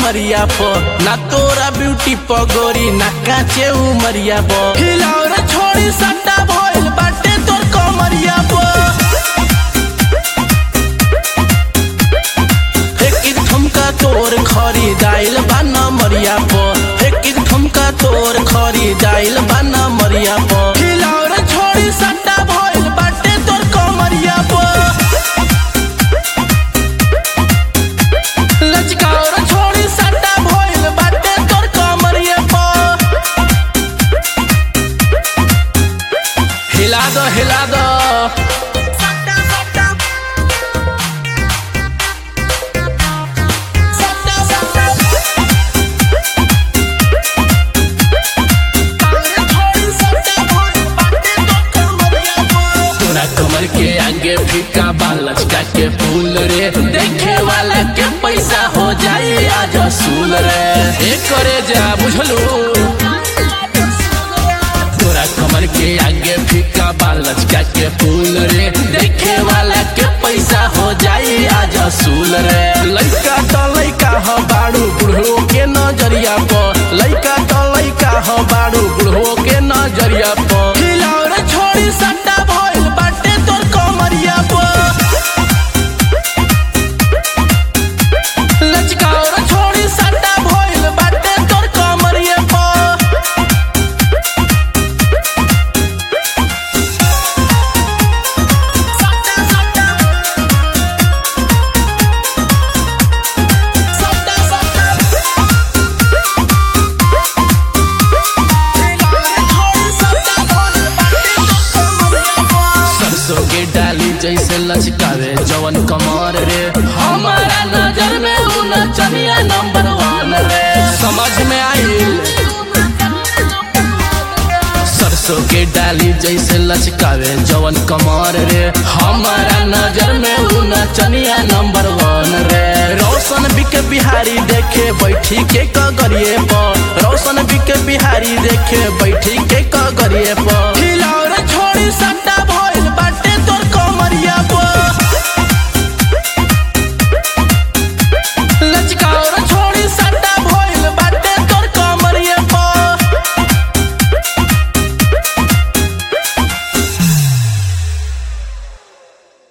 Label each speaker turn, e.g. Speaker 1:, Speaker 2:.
Speaker 1: उमरिया प ना तोरा ब्यूटी प गोरी ना काचे उमरिया प हिलाओ रे छोड़ी सट्टा भइल बाटे तोर कमरिया प एक ठुमका तोर खरी दाइल बा मरिया प एक ठुमका तोर खरी दाइल बा मरिया प हिलाओ रे छोड़ी सट्टा भइल बाटे तोर कमरिया प लचकाओ रे छोड़ी सट्टा भइल बाटे तोर कमरिया प हिला दो हिला दो तोरा कमर के आगे फीका बाल लचका के फूल रे देखे वाला के पैसा हो जाए आज असूल रे एक करे जा बुझलू तोरा कमर के आगे फीका बाल लचका के फूल रे देखे वाला के पैसा हो जाए आज असूल रे लइका तो लइका हो बाड़ू बुढ़ो के नजरिया प लइका तो लइका हो बाड़ू बुढ़ो के नजरिया प हिलाओ रे छोड़ी सट्टा भइल बाटे तोर कमरिया प लचकाओ रे छोड़ी सट्टा भइल बाटे तोर कमरिया प सरसों के डाली जैसे लचकावे जवन कमर रे हमारा नजर में उ नचनिया नंबर वन रे समझ में आइल सरसों के डाली जैसे लचकावे जवन कमर रे हमारा नजर में उ नचनिया नंबर वन रे रोशन बिके बिहारी देखे बैठी के कगरिए पर रोशन बिके बिहारी देखे बैठी के कगरिए पर